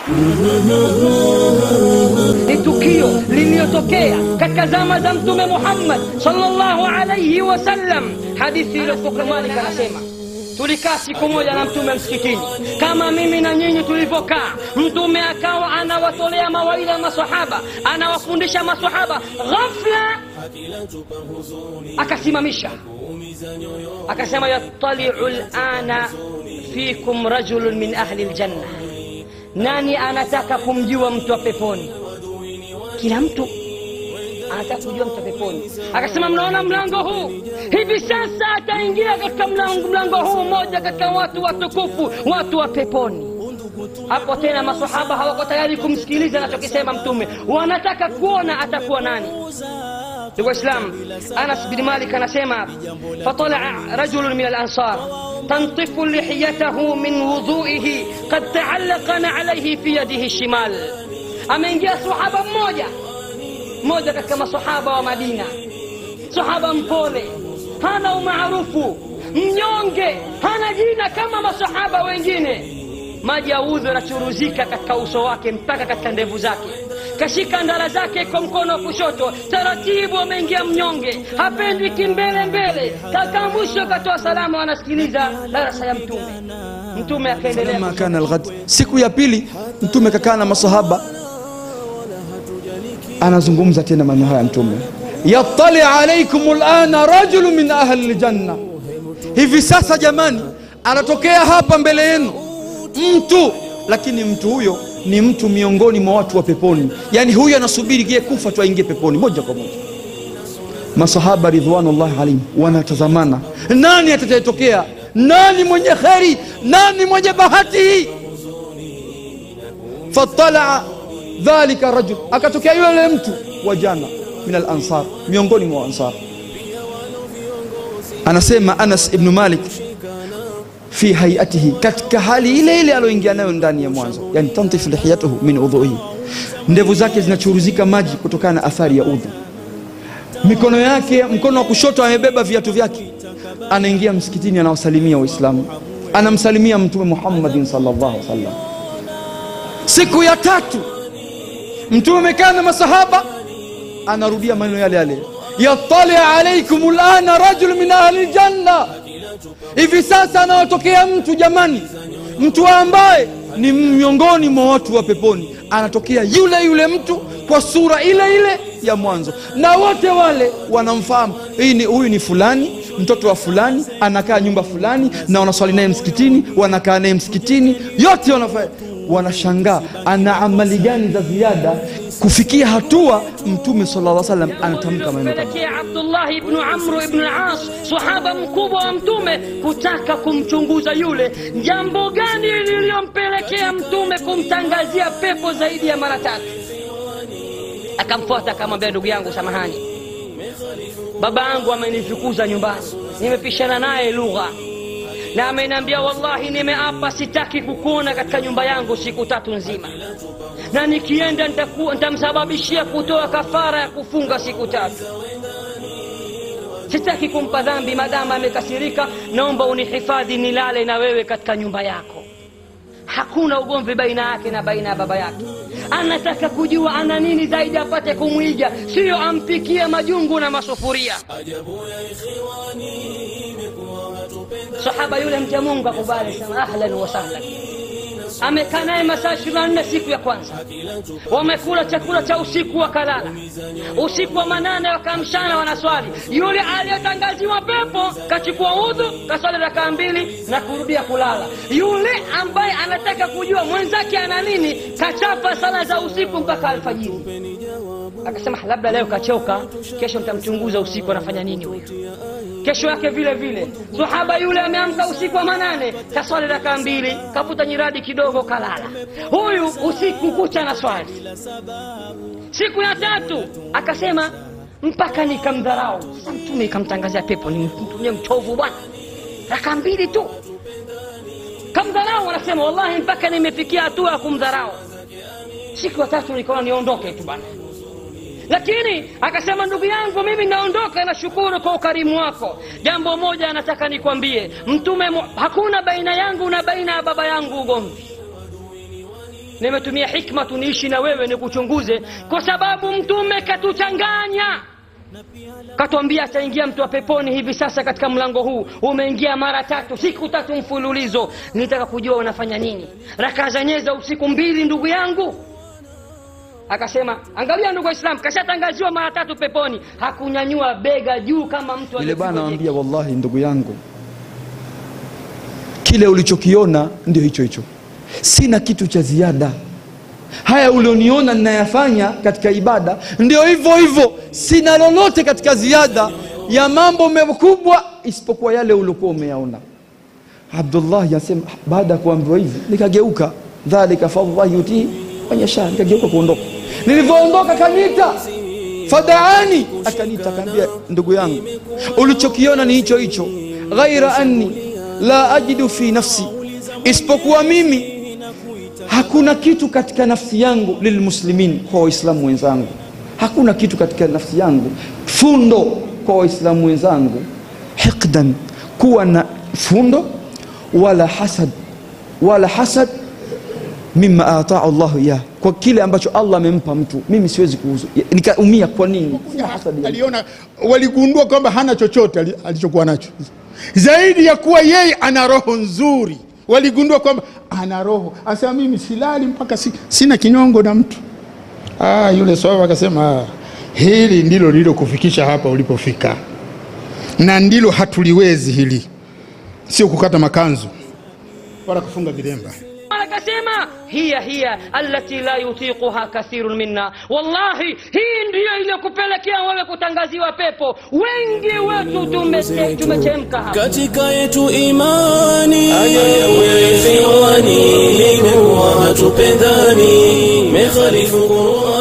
ni tukio lililotokea katika zama za mtume muhammad salllahu alaihi wasallam hadithi iliyopoka malik anasema tulikaa siku moja na mtume msikitini kama mimi na nyinyi tulivyokaa mtume akawa anawatolea mawaidha masahaba anawafundisha masahaba ghafla akasimamisha akasema yattaliu lana fikum rajulun min ahli ljanna nani anataka kumjua mtu wa peponi kila mtu anataka kujua mtu wa peponi akasema mnaona mlango huu hivi sasa ataingia katika mlango, mlango huu mmoja katika watu watukufu watu wa peponi hapo tena masahaba hawako tayari kumsikiliza anachokisema mtume wanataka kuona atakuwa nani ndugu waislam anas bin malik anasema fatalaa rajulun min alansar tantifu lihiyatahu min wudhuihi qad taallaqana alaihi fi yadihi shimal ameingia sahaba mmoja mmoja katika masahaba wa madina sahaba mpole hana umaarufu mnyonge hana jina kama masahaba wengine maji ya udhu yanachuruzika katika uso wake mpaka katika ndevu zake kashika ndara zake kwa mkono wa kushoto taratibu ameingia mnyonge hapendi kimbele mbele kaka mwisho akatoa salama wanasikiliza darasa ya mtume mtume akaendelea Falamma kana alghad, siku ya pili mtume kakaa na masahaba, anazungumza tena maneno haya mtume, yattali alaikum lana rajulu min ahli ljanna, hivi sasa jamani, anatokea hapa mbele yenu mtu, lakini mtu huyo ni mtu miongoni mwa watu wa peponi, yaani huyo anasubiri gie kufa tu aingie peponi moja kwa moja. Masahaba ridwanullahi alaihim wanatazamana, nani atakayetokea, nani mwenye kheri, nani mwenye bahati hii. Fatalaa dhalika rajul, akatokea yule mtu wa jana min alansar, miongoni mwa ansar. Anasema Anas ibnu Malik fi hayatihi, katika hali ile ile aloingia nayo ndani ya mwanzo, yani tantifu lihiyatuhu min udhuihi, ndevu zake zinachuruzika maji kutokana na athari ya udhu. Mikono yake, mkono wa kushoto amebeba viatu vyake, anaingia msikitini, anawasalimia Waislamu, anamsalimia Mtume Muhammadin sallallahu alaihi wasallam. Siku ya tatu Mtume amekaa na masahaba, anarudia maneno yale yale, yattali alaikum lana rajul min ahli ljanna hivi sasa anawatokea mtu jamani, mtu ambaye ni miongoni mwa watu wa peponi. Anatokea yule yule mtu kwa sura ile ile ya mwanzo, na wote wale wanamfahamu, hii ni huyu ni fulani, mtoto wa fulani, anakaa nyumba fulani, na wanaswali naye msikitini, wanakaa naye msikitini, yote wanafanya wanashangaa ana amali gani za ziada kufikia hatua mtume sallallahu alaihi wasallam anatamka maneno kama pelekea abdullahi ibnu amru ibnu las sahaba mkubwa wa mtume kutaka kumchunguza yule jambo gani lililompelekea mtume kumtangazia pepo zaidi ya mara tatu akamfuata akamwambia ndugu yangu samahani baba yangu amenifukuza nyumbani nimepishana naye lugha na ameniambia wallahi nimeapa sitaki kukuona katika nyumba yangu siku tatu nzima na nikienda nitaku- nitamsababishia kutoa kafara ya kufunga siku tatu sitaki kumpa dhambi madama amekasirika naomba unihifadhi nilale na wewe katika nyumba yako hakuna ugomvi baina yake na baina ya baba yake anataka kujua ana nini zaidi apate kumwiga siyo ampikie majungu na masufuria sahaba yule mcha mungu akubali sema ahlan wa sahlan amekaa naye masaa ishirini na nne siku ya kwanza wamekula chakula cha usiku wakalala usiku wa manane wakamshana wanaswali yule aliyetangaziwa pepo kachukua udhu kaswali rakaa mbili na kurudia kulala yule ambaye anataka kujua mwenzake ana nini kachapa sala za usiku mpaka alfajiri akasema labda leo kachoka kesho nitamchunguza usiku anafanya nini huyu kesho yake vile vile sahaba yule ameamka usiku wa manane kaswali raka mbili kavuta nyiradi kidogo kalala huyu usiku kucha na swali siku ya tatu akasema mpaka nikamdharau sasa mtume ikamtangazia pepo ni mtume mchovu bwana raka mbili tu kamdharau anasema wallahi mpaka nimefikia hatua ya kumdharau siku ya tatu nikaona niondoke tu bwana lakini akasema ndugu yangu mimi naondoka nashukuru kwa ukarimu wako jambo moja anataka nikwambie mtume mu- hakuna baina yangu na baina ya baba yangu ugomvi nimetumia hikma tuniishi na wewe nikuchunguze kwa sababu mtume katuchanganya katwambia ataingia mtu wa peponi hivi sasa katika mlango huu umeingia mara tatu siku tatu mfululizo nitaka kujua unafanya nini rakaa zenyewe za usiku mbili ndugu yangu akasema angalia ndugu waislamu kashatangaziwa mara tatu peponi hakunyanyua bega juu kama mtu yule bwana aliyepigwa anamwambia wallahi ndugu yangu kile ulichokiona ndio hicho hicho sina kitu cha ziada haya ulioniona ninayafanya katika ibada ndio hivyo hivyo sina lolote katika ziada ya mambo makubwa isipokuwa yale uliokuwa umeyaona abdullahi anasema baada ya kuambiwa hivi nikageuka dhalika fadllahi yutii man yasha nikageuka kuondoka nilivyoondoka kaniita fadaani akaniita akaambia ndugu yangu ulichokiona ni hicho hicho ghaira anni la ajidu fi nafsi isipokuwa mimi hakuna kitu katika nafsi yangu lilmuslimin kwa waislamu wenzangu hakuna kitu katika nafsi yangu fundo kwa waislamu wenzangu hiqdan kuwa na fundo wala hasad wala hasad mima ataa llahu iyah kwa kile ambacho allah amempa mtu mimi siwezi kuhusu nikaumia kwa nini Sina hasad ya- aliona waligundua kwamba hana chochote ali- alichokuwa nacho zaidi ya kuwa yeye ana roho nzuri waligundua kwamba ana roho anasema mimi silali mpaka si, sina kinyongo na mtu ah, yule swahaba akasema ah, hili ndilo lililokufikisha hapa ulipofika na ndilo hatuliwezi hili sio kukata makanzu wala kufunga vilemba akasema hiya hiya allati la yutiquha kathirun minna wallahi hii ndiyo iliyokupelekea wewe kutangaziwa pepo wengi wetu tume- tumechemka hapa katika yetu imani wewe ikhwani, mimi huwa hatupendani, mekhalifu Qur'ani